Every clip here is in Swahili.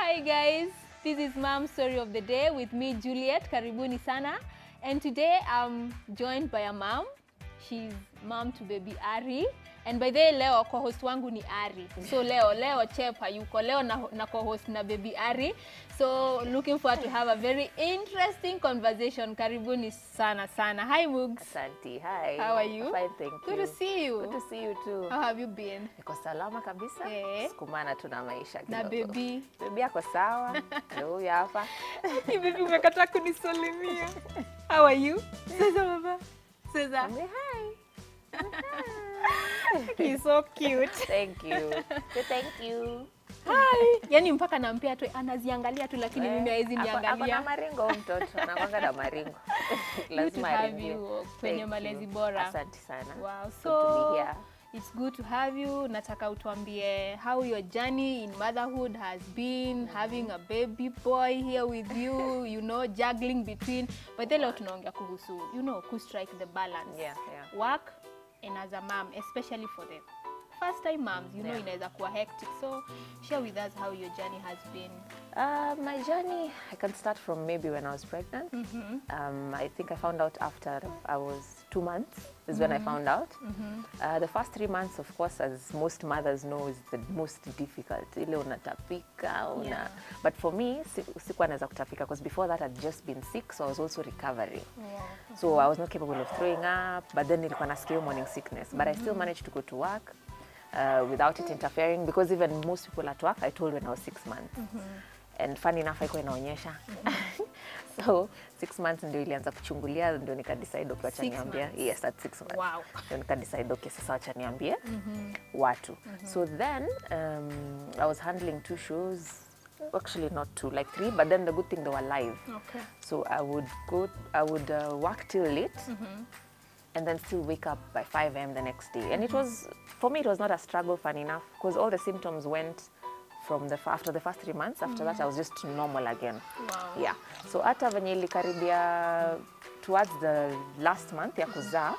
Hi guys, this is Mom Story of the Day with me Juliet, karibuni sana. And today I'm joined by a mom. She's mom to baby Ari. And by the way leo co-host wangu ni Ari. So leo leo Chep hayuko. Leo na, na co-host na baby Ari. So looking forward to have a very interesting conversation. Karibuni sana sana. Hi Mugs. Asante. Hi. How are you? Fine, thank Good you. to see you. Good to see you too. How have you been? Niko salama kabisa. Eh. Sukumana tu na maisha Na kidogo. baby. Baby yako sawa. Ndio huyu hapa. Hey, baby umekataa kunisalimia. How are you? Sasa baba. Sasa. Mwambie hi. He's so cute. Thank you. Say thank you. Hi. Yaani mpaka nampea tu anaziangalia tu lakini Eh, mimi hawezi ako- Ako na niangalia. maringo huyu mtoto. Anakwanga na maringo. Good to Lazima have aringie. you kwenye Thank malezi you. bora. Asante sana. Wow. Good to So be here. it's good to have you. Nataka utuambie how your journey in motherhood has been, having a baby boy here with you, you know, juggling between. But then leo tunaongea kuhusu, you know, ku strike the balance. Yeah, yeah. Work and as a mom, especially for the first time moms, you know, Yeah. inaweza kuwa hectic. So share with us how your journey has been. Uh, my journey, I can start from maybe when I was pregnant. Um, I think I found out after I was two months is when I found out. Uh, the first three months, of course, as most mothers know, is the most difficult. Ile unatapika, una... Yeah. But for me, si- sikuwa naweza kutapika because before that I'd just been sick, so I was also recovering. So I was not capable of throwing up, but then nilikuwa nasikia hiyo morning sickness. But I still managed to go to work uh, without it interfering because even most people at work I told when I was six months. And funny enough haikuwa inaonyesha. so six months ndio ilianza kuchungulia ndio nikadecide okay, wacha Six niambie. months. Yes, at six months. Wow. Ndio nikadecide okay, sasa wacha niambie watu. So then um, I was handling two shows actually not two like three but then the good thing they were live Okay. so I would go, I would uh, work till late and then still wake up by 5 a.m. the next day. And it was, for me, it was not a struggle, fun enough, because all the symptoms went from the, f- after the first three months. After that, I was just normal again. Wow. Yeah. So hata venye ilikaribia towards the last month ya kuzaa,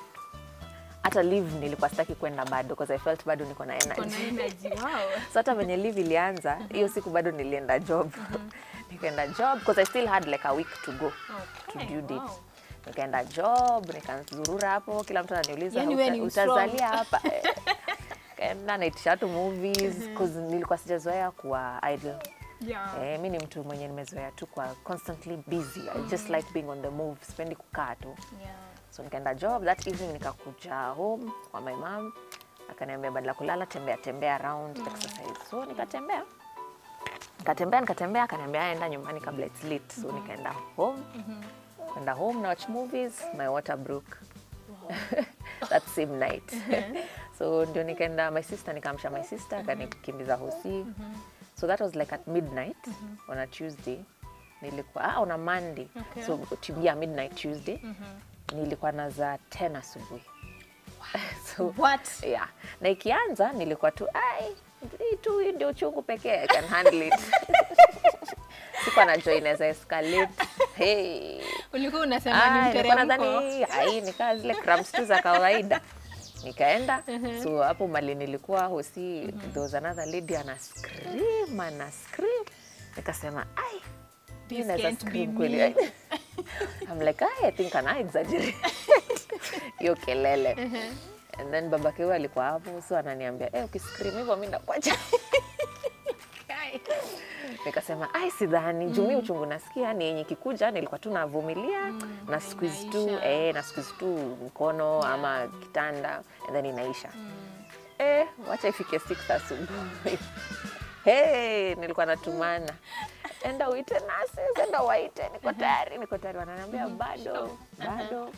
hata leave nilikuwa sitaki kwenda bado because I felt bado niko na energy. Kuna energy. Wow. so hata venye leave ilianza hiyo siku bado nilienda job nikaenda job because i still had like a week to go to Okay, due date wow. nikaenda job nikazurura hapo kila mtu ananiuliza Yani wewe "Uta- ni strong." utazalia hapa Eh, kaenda naitisha watu movies cause nilikuwa sijazoea kuwa idle Yeah. Eh, mi ni mtu mwenye nimezoea tu kwa constantly busy I just like being on the move sipendi kukaa tu Yeah. so nikaenda job that evening nikakuja home kwa my mom akaniambia badala kulala tembea tembea around exercise so nikatembea nikatembea nikatembea akaniambia "Aya, enda nyumbani kabla it's late so nikaenda home kwenda home na watch movies my water broke that same night so ndio nikaenda my sister nikamsha my sister akanikimbiza hosi so that was like at midnight on a tuesday nilikuwa ah, on a monday Okay. so yeah, midnight tuesday nilikuwa nazaa 10 asubuhi so What? yeah na ikianza nilikuwa tu ai hii tu hii ndio uchungu pekee I can handle it sikuwa najua inaweza escalate hey. Ulikuwa unasema Ah, ni nilikuwa mteremko. nadhani ai nikaa zile cramps tu za kawaida nikaenda so hapo mali nilikuwa hosi there was another lady ana scream ana scream nikasema ai This hii inaweza can't be scream me. kweli I'm like "Ai, I think ana exaggerate hiyo kelele and then baba kiwa alikuwa hapo so ananiambia eh ukiscream hivyo mimi ndakuacha Kai. nikasema ai sidhani juu mi uchungu nasikia ni yenye kikuja nilikuwa tu navumilia na squeeze tu inaisha. eh, na squeeze tu mkono ama kitanda and then inaisha eh, wacha ifike 6 asubuhi hey, nilikuwa natumana enda uite nurses, enda waite niko tayari niko tayari wananiambia bado bado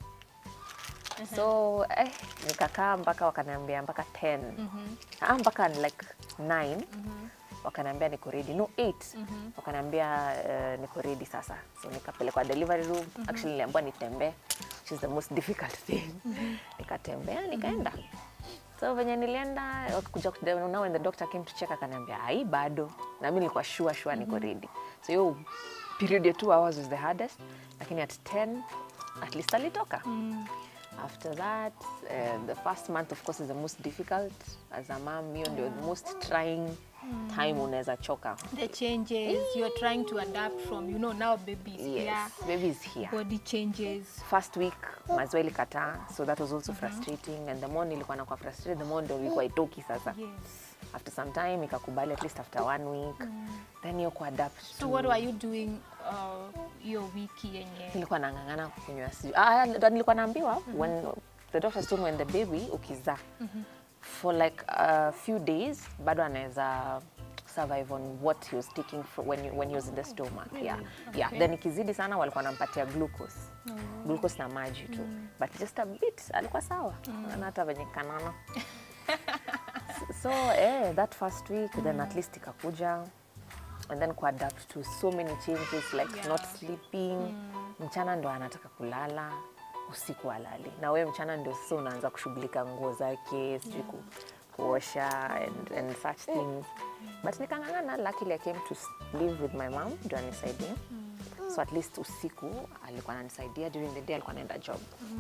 so eh, nikakaa mpaka wakaniambia mpaka 10 ah, mpaka like 9 wakaniambia niko ready no 8 wakaniambia uh, niko ready sasa so nikapelekwa delivery room actually niliambiwa nitembee which is the most difficult thing nikatembea nikaenda so venye nilienda kuja now when the doctor came to check akaniambia ai bado na mimi nilikuwa sure sure niko ready so hiyo period ya 2 hours was the hardest lakini at 10 at least alitoka after that uh, the first month of course is the most difficult as a mom hiyo ndio the most trying time unaweza choka the changes you're trying to adapt from you know now baby is yes here baby is here body changes first week maziwa ilikataa so that was also frustrating and the more nilikuwa nakuwa frustrated the more ndo ilikuwa itoki sasa yes after some time ikakubali at least after one week then hiyo kuadapt so what were you doing uh, hiyo wiki yenye nilikuwa nang'ang'ana kunywa sijui ah, ndo nilikuwa naambiwa when the doctors told me when the baby ukizaa for like a few days bado anaweza survive on what he was taking fro- when, you- when he was in the stomach yeah. yeah. Okay. then ikizidi sana walikuwa nampatia glucose glucose na maji tu but just a bit alikuwa sawa mm. hata venye kanana so eh, that first week then at least ikakuja and then kuadapt to so many changes like Yeah. not sleeping mchana ndo anataka kulala usiku alali na wewe mchana ndio sasa unaanza kushughulika nguo zake sijui ku, kuosha and, and such things but nikang'ang'ana luckily I came to s- live with my mom ndio anisaidie so at least usiku alikuwa ananisaidia during the day alikuwa anaenda job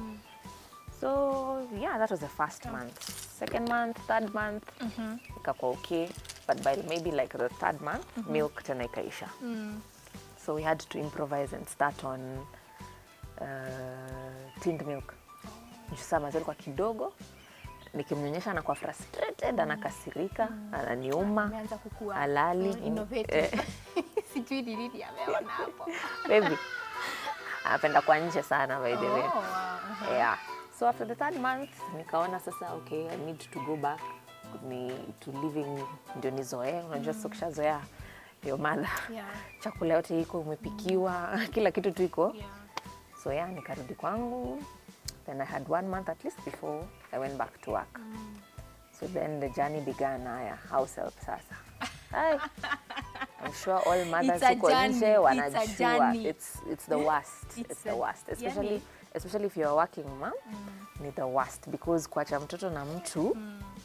so yeah that was the first month second month third month ikakuwa okay but by maybe like the third month milk tena ikaisha so we had to improvise and start on uh, tinned milk juu saa maziwa ilikuwa kidogo nikimnyonyesha anakuwa frustrated anakasirika ananiuma ameanza kukua alali uh, innovative Eh, sijui ni nini ameona hapo baby anapenda kwa nje sana by the way Oh, wow. uh-huh. yeah so after the third month nikaona sasa okay i need to go back ni to living ndio nizoee unajua sasa ukishazoea your mother Yeah. chakula yote iko umepikiwa kila kitu tu iko Yeah. so yeah nikarudi kwangu then i had one month at least before i went back to work so then the journey began haya house help sasa Ai, I'm sure all mothers It's a huko journey. nje It's a wanajua journey. it's, it's the worst It's it's, the a worst especially journey. especially if you're a working mom ni the worst because kuacha mtoto na mtu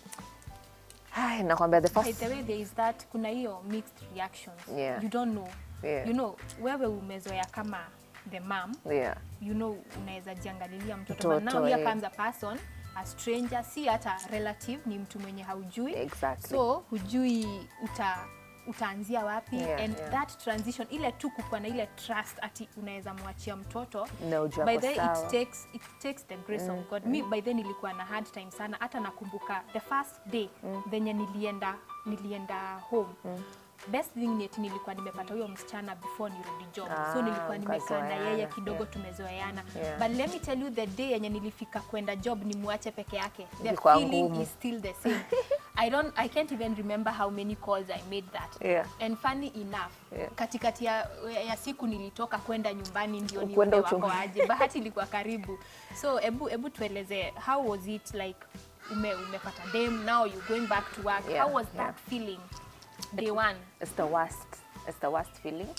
Ai, nakwambia the By first the way, there is that kuna hiyo mixed reactions. Yeah. You don't know. Yeah. You know, wewe umezoea kama the mom, yeah you know unaweza jiangalilia mtoto. Mtoto, But now here eh. comes a person, a stranger, si hata relative, ni mtu mwenye haujui. exactly So hujui uta utaanzia wapi Yeah, and yeah. that transition ile tu kukuwa na ile trust ati unaweza mwachia mtoto na ujua by ako the way, sawa. it takes, it takes the grace of God. Mi by then nilikuwa na hard time sana, hata nakumbuka the first day venye nilienda nilienda home best thing ni eti nilikuwa nimepata huyo msichana before nirudi job so Ah, nilikuwa nimekaa na yeye mkazoeana, kidogo yeah. tumezoeana Yeah. but let me tell you the day yenye nilifika kwenda job nimwache peke yake the Ilikuwa feeling ngumu. is still the same I don't I can't even remember how many calls I made that Yeah. and funny enough Yeah. katikati ya, ya siku nilitoka kwenda nyumbani ndio Kwenda nione wako uchungu- aje bahati ilikuwa karibu so ebu ebu tueleze how was it like ume, umepata dem now you going back to work Yeah, how was yeah. that feeling day one it's the worst it's the worst feeling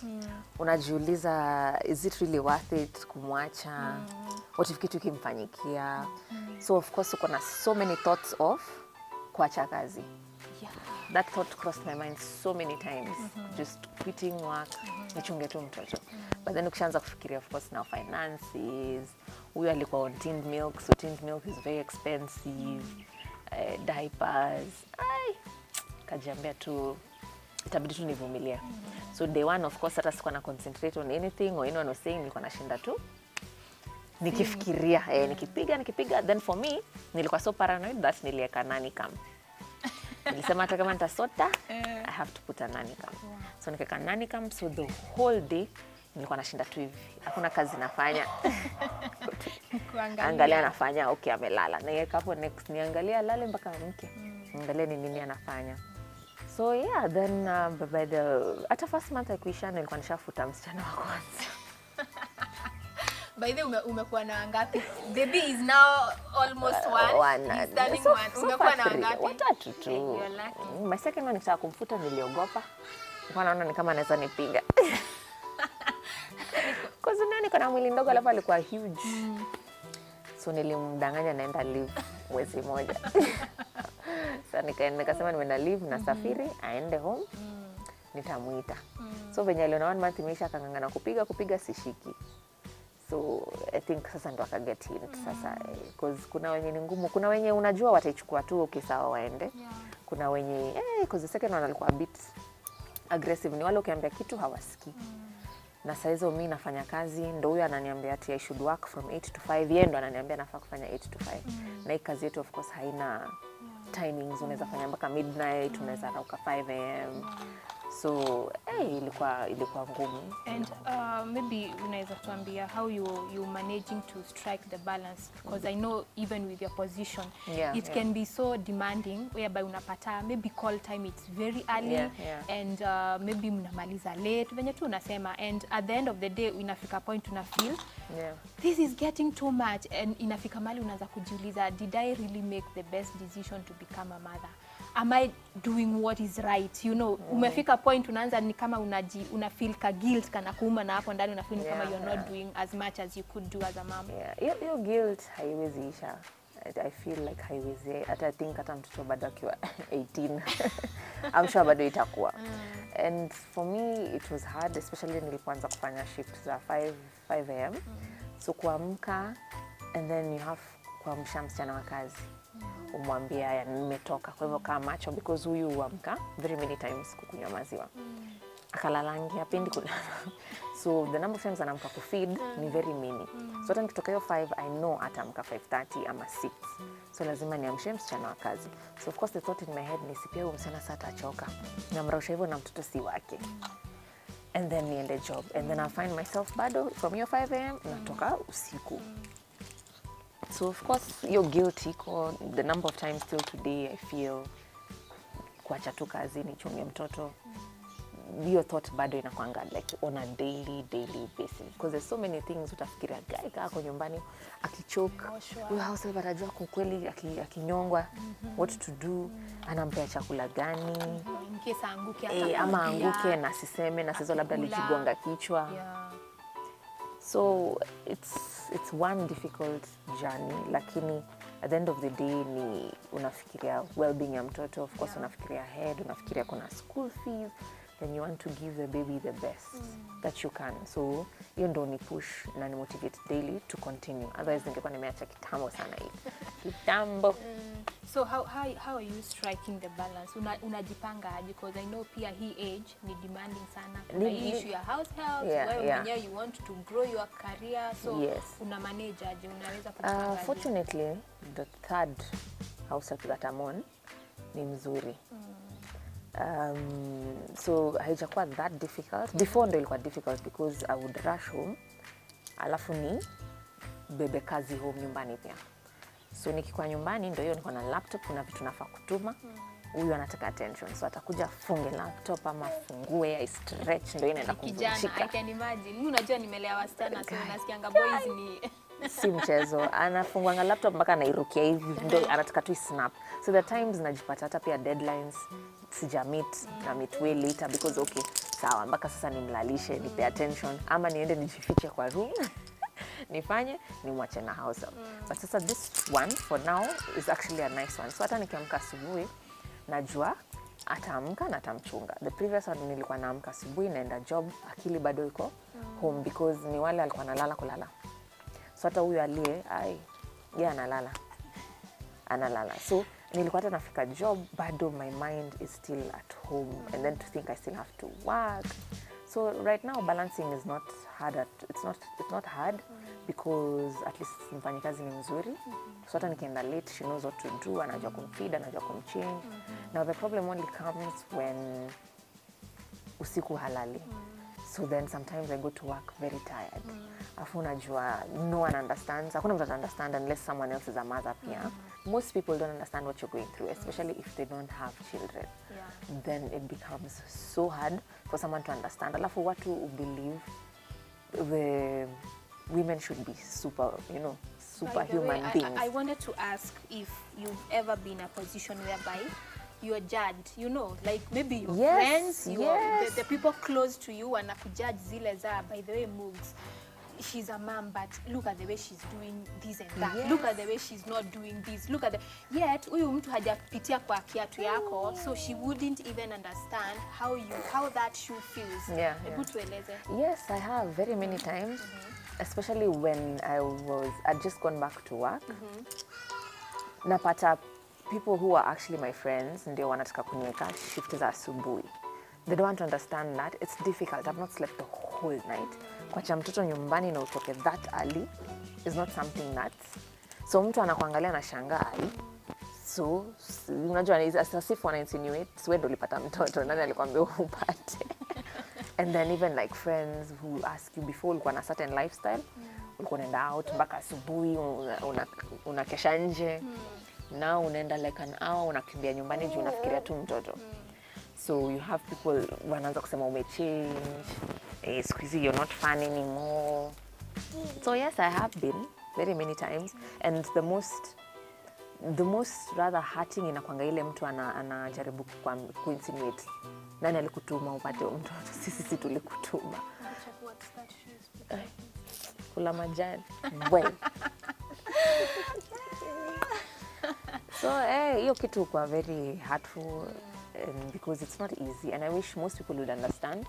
unajiuliza is it really worth it kumwacha what if kitu ikimfanyikia so of course uko na so many thoughts of kuacha kazi yeah. that thought crossed my mind so many times just quitting work nichunge tu mtoto but then ukishaanza kufikiria of course now finances huyu alikuwa on tinned milk so tinned milk is very expensive uh, diapers ai kajiambia tu itabidi tu nivumilia so day one of course hata sikuwa na concentrate on anything or anyone was saying nilikuwa nashinda tu nikifikiria eh, nikipiga nikipiga then for me nilikuwa so paranoid that nilieka nani kam nilisema hata kama nitasota i have to put a nani cam so nikaweka nani cam so the whole day nilikuwa nashinda tu hivi hakuna kazi nafanya Kuangalia. angalia anafanya okay amelala naiweka hapo next niangalie alale mpaka amke angalia ni nini anafanya so yeah then uh, by the hata first month akuisha nilikuwa nishafuta msichana wa kwanza by the way ume, umekuwa na ngapi baby is now almost one, One, He's uh, turning so- one. so umekuwa far na three. ngapi watatu tu Eh, you're lucky. Mm, my second one nikitaka kumfuta niliogopa nilikuwa naona ni kama anaweza nipiga kuzunio niko na mwili ndogo alafu alikuwa huge so nilimdanganya naenda live mwezi moja sa nikaenda nikasema nimeenda live na safiri aende home nitamwita so venye aliona one month imeisha akang'ang'ana kupiga kupiga sishiki so i think sasa ndo akaget hint sasa eh, 'cause kuna wenye ni ngumu kuna wenye unajua wataichukua tu ukisawa waende kuna wenye eh, 'cause the second one alikuwa a bit aggressive ni wale ukiambia kitu hawasikii na saa hizo mi nafanya kazi ndo huyo ananiambia ati I should work from 8 to 5 yeye ndo ananiambia nafaa kufanya 8 to 5 na hii kazi yetu of course haina timings unaweza fanya mpaka midnight unaweza rauka 5 am so eh, ilikuwa ilikuwa ngumu And uh, maybe unaweza tuambia how you you managing to strike the balance because I know even with your position Yeah, it yeah. can be so demanding whereby unapata maybe call time it's very early Yeah, yeah. and uh, maybe mnamaliza late venye tu unasema and at the end of the day inafika point una feel yeah. this is getting too much and inafika mali unaanza kujiuliza did i really make the best decision to become a mother am i doing what is right you know umefika point unaanza ni kama unaji una feel ka guilt kana kuuma na hapo ndani una feel ni kama Yeah, you're not yeah. doing as much as you could do as a mom Yeah, hiyo hiyo guilt haiwezi isha. I- I feel like haiwezi hata I think hata mtoto bado akiwa 18 I'm sure bado itakuwa and for me it was hard especially nilipoanza kufanya shift za 5 5 am so kuamka and then you have kuamsha msichana wa kazi umwambie haya nimetoka kwa hivyo kaa macho because huyu huamka very many times kukunywa maziwa akalalangi apendi kulala so the number of times anaamka kufeed ni very mini so hata nikitoka hiyo 5 i know ataamka 530 ama 6 so lazima niamshe msichana wa kazi so of course the thought in my head ni sipia huyu msichana saa atachoka namrausha hivyo na mtoto si wake and then niende job and then I find myself bado from hiyo 5 am natoka usiku so of course hiyo guilt iko the number of times still today i feel kuacha tu kazi nichunge mtoto hiyo thought bado inakwanga like on a daily daily basis because there's so many things utafikiria gai kako nyumbani akichoke Ameoshwa. huyo housewife atajua kwa kweli aki- akinyongwa what to do anampea chakula gani in case aanguke e, ama atakurudia. anguke na siseme na sizo labda Akikula. likigonga kichwa yeah. so it's, it's one difficult journey lakini at the end of the day ni unafikiria well-being ya mtoto of course unafikiria head unafikiria kuna school fees then you want to give the baby the best that you can so hiyo ndo ni push na ni motivate daily to continue otherwise ningekuwa nimeacha kitambo sana hii kitambo so how, how, how are you striking the balance Una, unajipanga aje because i know pia hii age ni demanding sana kuna Ni- hii ni- issue ya house help Yeah, wewe yeah. mwenyewe you want to grow your career so Yes. una manage aje unaweza kujipanga Uh, aje? fortunately, the third house help that I'm on ni mzuri. Um, so haijakuwa that difficult. Before ndo ilikuwa difficult because I would rush home alafu ni bebe kazi home nyumbani pia. So nikikuwa nyumbani ndo hiyo niko na laptop, kuna vitu nafaa kutuma huyu anataka attention so atakuja afunge laptop ama afungue ai stretch ndo inaenda kijana i kumvunjika can imagine mimi unajua nimelea wasichana so Guy. nasikianga boys ni si mchezo anafungwanga laptop mpaka anairukia hivi ndo anataka tu snap so the times najipata hata pia deadlines sija meet na meet way later because okay sawa mpaka sasa nimlalishe nipe attention ama niende nijifiche kwa room nifanye nimwache na house help. but sasa this one for now is actually a nice one so hata nikiamka asubuhi najua ataamka na atamchunga the previous one nilikuwa naamka asubuhi naenda job akili bado iko home because ni wale alikuwa nalala kulala so hata huyu aliye ai ye analala analala so nilikuwa hata nafika job bado my mind is still at home and then to think i still have to work so right now balancing is not hard at, it's not, it's not hard because at least mfanyikazi ni mzuri so hata nikienda late she knows what to do anajua kumfeed anajua kumchange now the problem only comes when usiku halali so then sometimes i go to work very tired afu unajua no one understands hakuna mtu understand unless someone else is a mother pia most people don't understand what you're going through especially if they don't have children yeah. then it becomes so hard for someone to understand alafu watu believe the women should be super you know By the way, superhuman I- beings I, I wanted to ask if you've ever been in a position whereby you're judged, you know, like maybe your Yes, friends, your, yes. the, the people close to you wanakujudge zile za, by the way, Mugs, she's a mom, but look at the way she's doing this and that. Look at the way she's not doing this. Look at the... Yet, huyu mtu hajapitia kwa kiatu yako, so she wouldn't even understand how you, how that shoe feels. Yeah, Hebu yeah. tueleze. Yes, I have very many times, especially when I was I'd just gone back to work. Napata people who are actually my friends ndio wanataka kuniweka shift za asubuhi they don't want to understand that it's difficult i've not slept the whole night kwacha mtoto nyumbani na utoke that early is not something that so mtu anakuangalia na shangaa "Ai, so s- unajua ni- as as if wana insinuate "Si wewe ndo ulipata mtoto nani alikwambia upate and then even like friends who ask you before ulikuwa na certain lifestyle ulikuwa unaenda out mpaka asubuhi unakesha una, unakesha nje now unaenda like an hour unakimbia nyumbani juu unafikiria tu mtoto so you have people wanaanza kusema umechange eh, siku hizi you're not fun anymore so yes i have been very many times and the most the most rather hurting inakwanga ile mtu ana- anajaribu ana kuinsinuate nani alikutuma upate huyo mtoto sisi si tulikutuma kula majani well. so eh, hiyo kitu kwa very hurtful um, because it's not easy and i wish most people would understand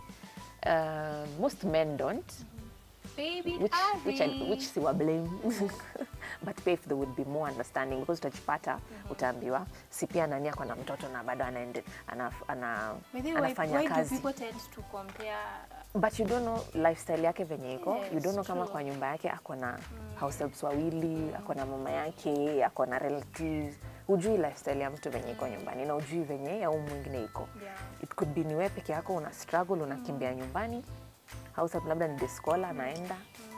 uh, most men don't Baby which, which, I, Ari. which siwa blame but pia if there would be more understanding because utajipata utaambiwa si pia nani ako na mtoto na bado anaende, ana, ana, By the way, why, anafanya why do kazi people tend to compare but you don't know lifestyle yake venye iko Yes, you don't know kama true. kwa nyumba yake ako na house helps wawili ako na mama yake ako na relatives hujui lifestyle ya mtu venye iko nyumbani na ujui venye ya huu mwingine iko Yeah. it could be ni wewe peke yako una struggle unakimbia nyumbani house help labda ni the scholar anaenda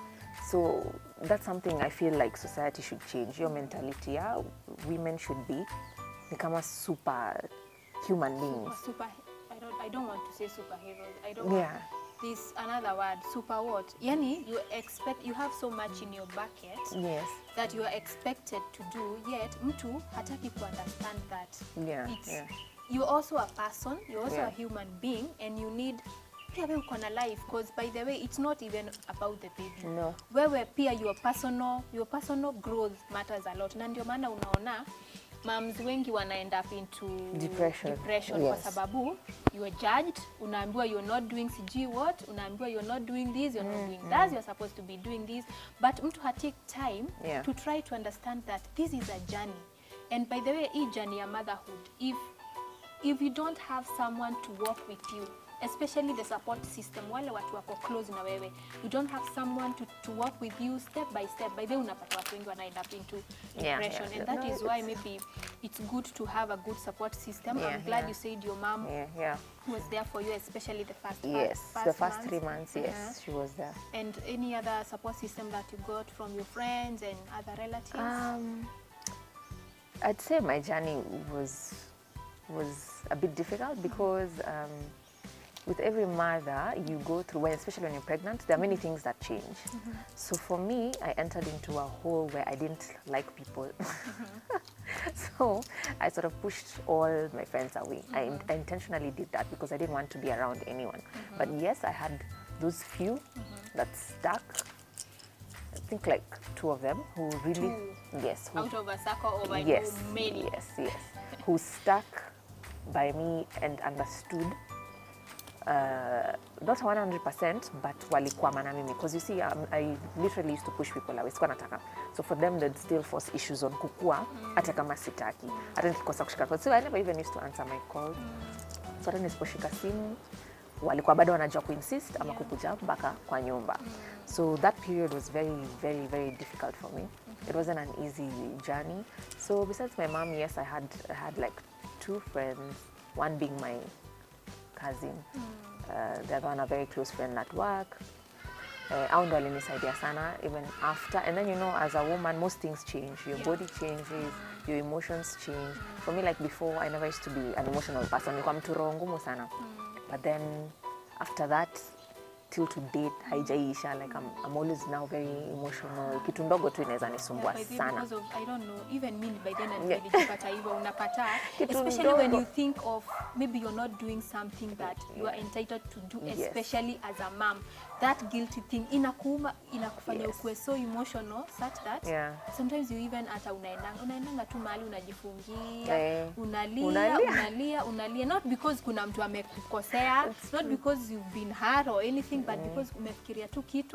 so that's something i feel like society should change your mentality ya women should be ni kama super human beings super I don't, I don't want to say superheroes. I don't Yeah. want this another word, super what? Yani, you expect you have so much in your bucket yes that you are expected to do, yet mtu hataki to understand that. Yeah, It's, yeah. You're also a person, you're also Yeah. a human being, and you need pia wewe uko na life because by the way it's not even about the baby No. wewe pia your personal, your personal growth matters a lot na ndio maana unaona moms wengi wana end up into Depression. depression Yes. kwa sababu you are judged unaambiwa you're not doing sijui what unaambiwa you're not doing this you're not doing that you're supposed to be doing this but mtu hatake time Yeah. to try to understand that this is a journey and by the way hii journey ya motherhood if if you don't have someone to walk with you especially the support system wale watu wako close na wewe you don't have someone to, to walk with you step by step by the way unapata watu wengi wana end up into Yeah, depression yeah. and that No, is why it's- maybe it's good to have a good support system Yeah, i'm glad yeah. you said your mom yeah yeah was there for you especially the first yes first the first months. three months yes Uh-huh. she was there and any other support system that you got from your friends and other relatives Um, I'd say my journey was was a bit difficult because um, with every mother you go through, when, especially when you're pregnant, there are many things that change. So for me, I entered into a hole where I didn't like people. so I sort of pushed all my friends away. I, in- I intentionally did that because I didn't want to be around anyone. But yes, I had those few that stuck. I think like two of them who really, yes, who out of a circle of I yes, know many yes, yes, who stuck by me and understood. Uh, not 100% but walikwama na mimi because you see um, I literally used to push people away sikuwa nataka so for them they'd still force issues on kukua hata kama sitaki hata nikikosa kushika calls so I never even used to answer my calls so hata nisiposhika simu walikuwa bado wanajua kuinsist ama kukuja mpaka kwa nyumba so that period was very very very difficult for me it wasn't an easy journey so besides my mom yes i had I had like two friends one being my cousin uh, the other one a very close friend at work uh, au ndo alinisaidia sana even after and then you know as a woman most things change your body changes your emotions change for me like before i never used to be an emotional person nilikuwa mtu roho ngumu sana but then after that till to date haijaisha like I'm, I'm always now very emotional kitu ndogo tu inaweza nisumbua by the way, sana because of I don't know even me by then Yeah. nilijipata hivyo unapata Kitu especially when ndogo. you think of maybe you're not doing something that you are entitled to do Yes. especially as a mom that guilty thing inakuuma inakufanya Yes. ukuwe so emotional such that Yeah. sometimes you even hata unaendanga unaendanga tu mahali unajifungia Eh, unalia, unalia. unalia unalia not because kuna mtu amekukosea not because you've been hurt or anything but because umefikiria tu kitu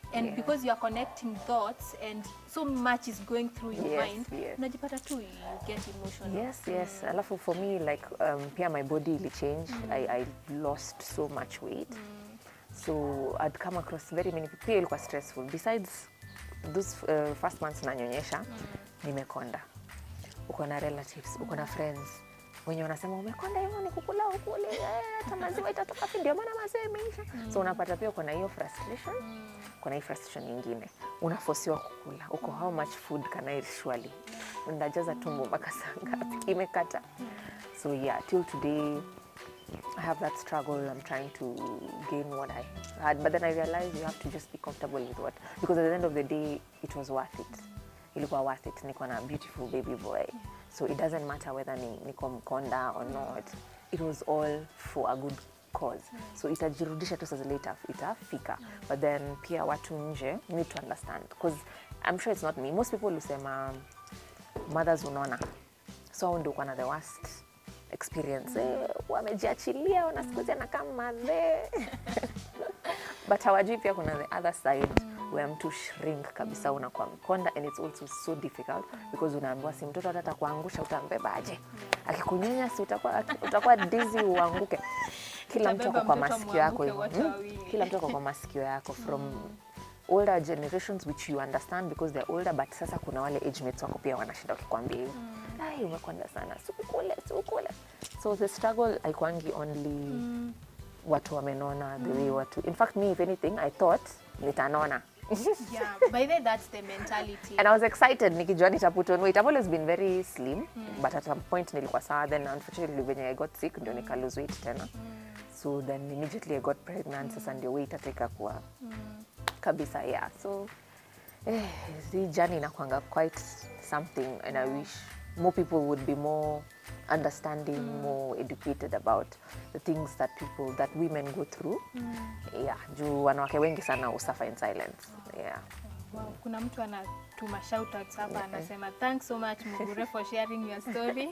and Yeah. because you are connecting thoughts and so much is going through your Yes, mind yes. unajipata tu you get emotional yes yes alafu for me like um, pia my body ili change I, I lost so much weight so I'd come across very many people pia ilikuwa stressful besides those uh, first months nanyonyesha nimekonda uko na relatives uko na friends wenye wanasema umekonda hivyo ni kukula ukule eh, hata maziwa itatoka fi ndio maana maziwa imeisha so unapata pia uko na hiyo frustration kuna hii frustration nyingine unafosiwa kukula uko how much food can I surely ndajaza tumbo mpaka saa ngapi imekata so yeah till today I have that struggle. I'm trying to gain what I had, but then I realized you have to just be comfortable with what, because at the end of the day, it was worth it. Ilikuwa worth it. Niko na beautiful baby boy, so it doesn't matter whether ni niko mkonda or not. It was all for a good cause. So itajirudisha tu saa zile ita- itafika, but then pia watu nje need to understand, because I'm sure it's not me. Most people husema mothers unaona, so hao ndio uko na the worst experience eh, wamejiachilia wana siku hizi anakaa madhe but hawajui pia kuna the other side where mtu shrink kabisa unakuwa mkonda and it's also so difficult because unaambiwa si mtoto hata atakuangusha utambebaje akikunyonya si utakuwa, utakuwa dizi uanguke kila mtu Utabeba ako kwa mtoto masikio yako muanguke hivyo wote Mm. wawili. kila mtu ako kwa masikio yako from older generations which you understand because they're older but sasa kuna wale age mates wako pia wanashinda wakikwambia hivyo ai umekonda sana sikukule sikukule so the struggle haikwangi only watu wamenona the way watu in fact me if anything i thought nitanona yeah by the way that's the mentality and i was excited nikijua nitaput on weight i've always been very slim but at some point nilikuwa sawa then unfortunately venye i got sick ndio nika lose weight tena so then immediately i got pregnant sasa ndio weight ataka kuwa kabisa yeah so eh, hii journey inakwanga quite something and i wish more people would be more understanding more educated about the things that people that women go through yeah juu wanawake wengi sana usuffer in silence yeah Wow, kuna mtu anatuma shoutouts hapa anasema thanks so much Mugure for sharing your story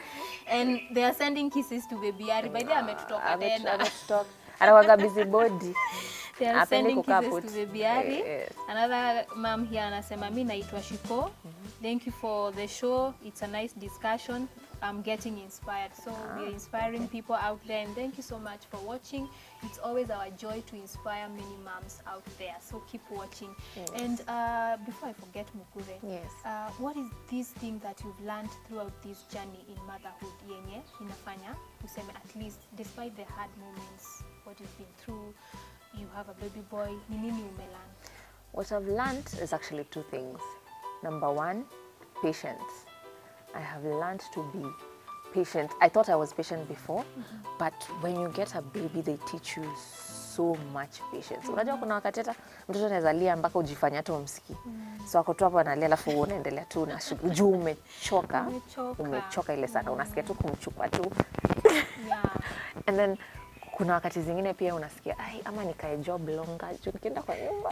and they are sending kisses to baby Ari by the way ametutoka Ametu- tena ametutoka. anakwanga busy body They are Hapendi sending kukaa kisses put. to baby Ari. Yes. Another mom here anasema mi naitwa Shiko. Thank you for the show. It's a nice discussion. I'm getting inspired. So we are inspiring people out there and thank you so much for watching. It's always our joy to inspire many moms out there. So keep watching. And uh, before I forget Mukure, Yes. uh, what is this thing that you've learned throughout this journey in motherhood yenye inafanya useme at least despite the hard moments what you've been through you have a baby boy ni nini umelearn What I've learned is actually two things. Number one, patience. I have learned to be patient. I thought I was patient before, but when you get a baby, they teach you so much patience. Unajua kuna wakati hata mtoto anaweza lia mpaka ujifanya tu umsikii. So ako tu hapo analia alafu wewe unaendelea tu na shughuli juu umechoka. Umechoka. Umechoka ile sana. Unasikia tu kumchukua tu yeah and then kuna wakati zingine pia unasikia ai ama nikae job longer juu nikienda kwa nyumba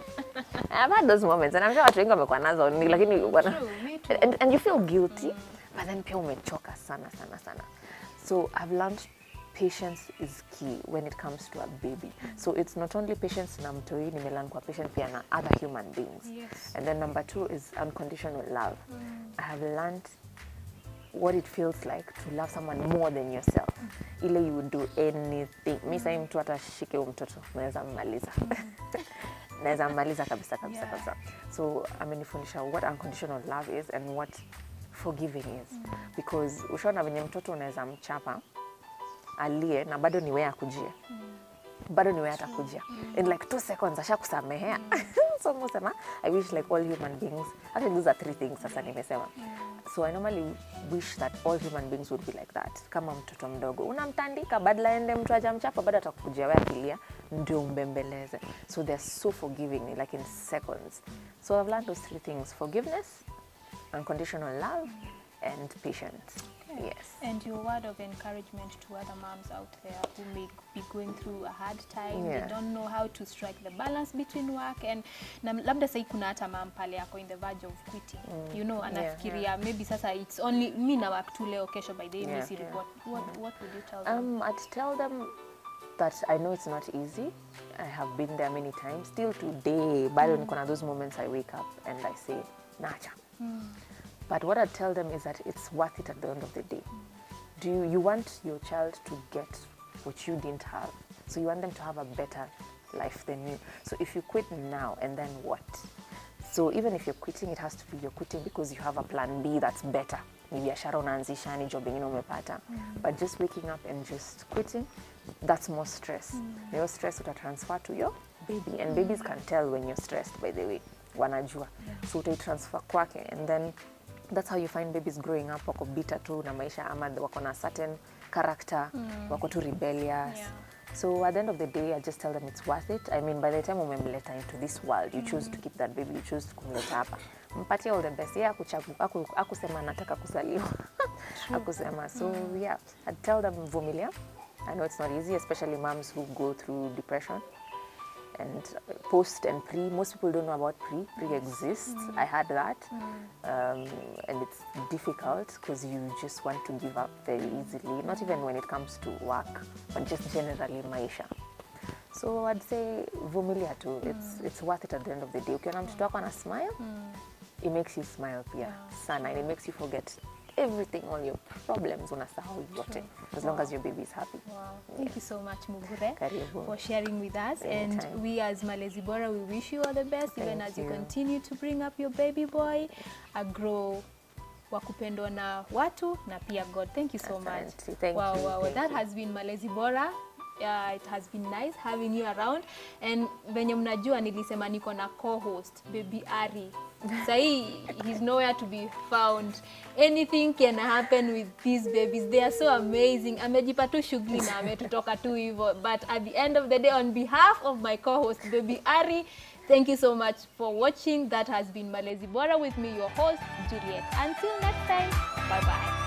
I've had those moments and I'm sure watu wengi wamekuwa nazo ni lakini wana, True, me too. and, and you feel guilty but then pia umechoka sana sana sana so I've learned patience is key when it comes to a baby so it's not only patience na mtoi nimelearn kwa patient pia na other human beings Yes. and then number two is unconditional love I have learned what it feels like to love someone more than yourself ile you would do anything mi sahii mtu hata shike huu mtoto naweza mmaliza naweza mmaliza kabisa kabisa Yeah. kabisa so amenifundisha what unconditional love is and what forgiving is because ushaona venye mtoto unaweza mchapa alie na bado ni wee akujia bado ni wee atakujia in like two seconds ashakusamehea so musema i wish like all human beings actually those are three things sasa nimesema so i normally wish that all human beings would be like that kama mtoto mdogo unamtandika badala ende mtu ajamchapa bado atakujia we akilia ndio umbembeleze so they're so forgiving like in seconds so i've learned those three things forgiveness unconditional love and patience yes and your word of encouragement to other moms out there who may be going through a hard time Yeah. they don't know how to strike the balance between work and na labda sahii kuna hata mam pale ako in the verge of quitting you know anafikiria maybe sasa it's only mi na work tu leo kesho by the way Yeah, misi yeah. report what, what would you tell them Um, I'd tell them that I know it's not easy. I have been there many times. Still today, bado niko na those moments I wake up and I say, nacha. But what I tell them is that it's worth it at the end of the day. Do you, you want your child to get what you didn't have? So you want them to have a better life than you. So if you quit now and then what? So even if you're quitting, it has to be you're quitting because you have a plan B that's better. Ni biashara unaanzisha, ni job ingine umepata. But just waking up and just quitting, that's more stress. Na Your stress utatransfer to your baby. And babies can tell when you're stressed, by the way. Wanajua. So utaitransfer kwake and then that's how you find babies growing up wako bitter tu na maisha ama wako na certain character, wako tu rebellious. Yeah. So at the end of the day, I just tell them it's worth it. I mean, by the time umemleta into this world, you choose to keep that baby, you choose kumleta hapa. Mpatie all the best. Yeah, akuchagu, aku, akusema anataka kuzaliwa. akusema. So yeah, I tell them vumilia. I know it's not easy, especially moms who go through depression and post and pre. Most people don't know about pre. Pre exists. I had that, um, and it's difficult because you just want to give up very easily. Not even when it comes to work, but just generally maisha. So I'd say vumilia tu. It's it's worth it at the end of the day. Ukiona mtoto wako ana smile, it makes you smile pia sana, and it makes you forget everything, all your problems unasahau yote, as long as your baby is happy. Wow. Thank you so much, Mugure, Karibu. for sharing with us. Anytime. And we as Malezi Bora, we wish you all the best, even Thank as you you. continue to bring up your baby boy, a grow wa kupendwa na watu na pia God. Thank you so much. Asante. Thank wow, you. wow. Thank that you. has been Malezi Bora. Yeah, it has been nice having you around and venye mnajua nilisema niko na co-host baby Ari sahii he's nowhere to be found anything can happen with these babies they are so amazing amejipa tu shughuli na ametutoka tu hivyo but at the end of the day on behalf of my co-host baby Ari thank you so much for watching that has been Malezi Bora with me your host Juliet until next time bye bye